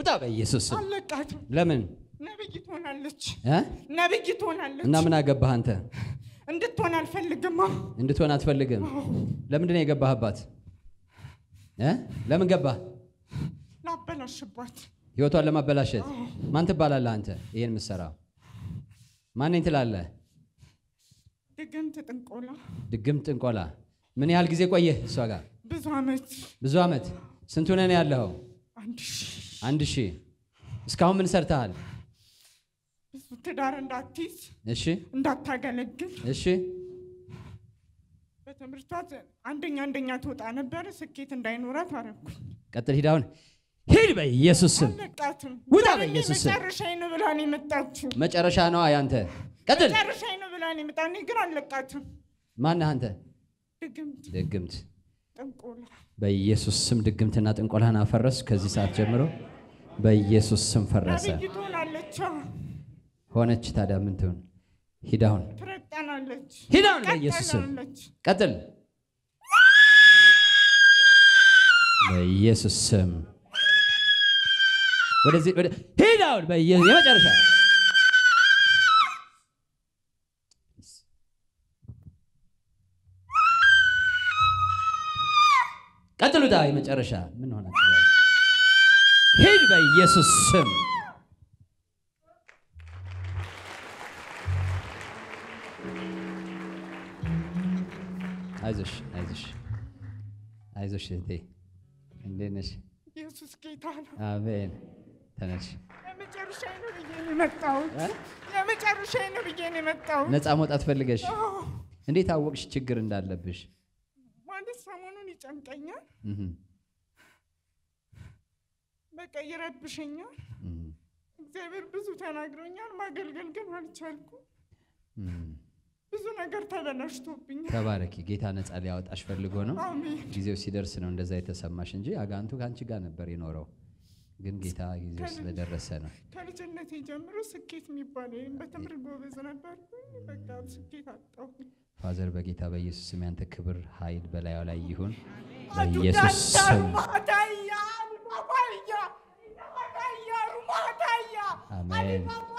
ውጣ በኢየሱስ ስም። አለቃትም። ለምን ነብይ ትሆናለች፣ እ? ነብይ ትሆናለች። እና ምን አገባህ አንተ? እንድትሆን አልፈልግማ። እንድትሆን አትፈልግም። ለምንድን ነው የገባህባት? እ? ለምን ገባህ? ላበላሽባት ህይወቷን ለማበላሸት። ማን ትባላለህ አንተ? ይሄን የምትሰራው ማን ነኝ ትላለህ? ድግምት ጥንቆላ ድግም ጥንቆላ። ምን ያህል ጊዜ ቆየህ እሷ ጋር? ብዙ ዓመት ብዙ ዓመት። ስንት ሆነህ ነው ያለኸው? አንድ ሺህ አንድ ሺህ። እስካሁን ምን ሰርተሃል? ብዙ ትዳር እንዳትይዝ እሺ፣ እንዳታገለግል እሺ፣ በትምህርቷ አንደኛ አንደኛ ትወጣ ነበር። ስኬት እንዳይኖራት አረኩኝ። ቀጥል። ሂድ አሁን ሂድ፣ በኢየሱስ ስም አለቃትም ውጣ ዛሬ በኢየሱስ ስም። መጨረሻዬ ነው ብላ ነው የመጣችው። መጨረሻ ነዋ ያንተ። ቀጥል። መጨረሻዬ ነው ብላ ነው የመጣ። እኔ ግን አለቃትም። ማነህ አንተ? ድግምት ድግምት። ጥንቆላ በኢየሱስ ስም ድግምትና ጥንቆላህን አፈረስ። ከዚህ ሰዓት ጀምሮ በኢየሱስ ስም ፈረሰ። ነብይ ትሆናለች፣ ሆነች። ታዲያ ምን ትሆን? ሂድ አሁን ትረጠናለች፣ ሂድ አሁን በኢየሱስ ስም ቀጠላለች። ቀጥል። በኢየሱስ ስም ወደዚህ ወደ ሂድ አሁን በኢየሱስ የመጨረሻ ቀጥሉታ የመጨረሻ ምን ሆናችሁ? ዛሬ? ሂድ በኢየሱስ ስም አይዞሽ አይዞሽ አይዞሽ እህቴ እንዴት ነሽ? ኢየሱስ ጌታ ነው። አሜን። ተነሽ። የመጨረሻዬ ነው ብዬ ነው የመጣሁት። የመጨረሻዬ ነው ብዬ ነው የመጣሁት። ነፃ መውጣት ፈልገሽ አዎ፣ እንዴት አወቅሽ ችግር እንዳለብሽ? ማለት ሰሞኑን ይጨንቀኛል፣ እህ በቃ ይረብሸኛል። እህ እግዚአብሔር ብዙ ተናግሮኛል፣ ማገልገል ግን አልቻልኩም። እህ ብዙ ነገር ተበላሽቶብኛል። ተባረኪ። ጌታ ነፃ ሊያወጣሽ ፈልጎ ነው። አሜን። ጊዜው ሲደርስ ነው እንደዛ የተሰማሽ እንጂ አጋንቱ ከአንቺ ጋር ነበር የኖረው። ግን ጌታ ጊዜው ስለደረሰ ነው። ከልጅነቴ ጀምሮ ስኬት የሚባል የለም። በትምህርት ጎበዝ ነበርኩኝ፣ በቃ ስኬት አጣሁ። ፋዘር በጌታ በኢየሱስ ስም ያንተ ክብር ኃይል በላዩ ላይ ይሁን በኢየሱስ ስም ማታያ ማባያ ማታያ ማታያ አሜን። አሊማማ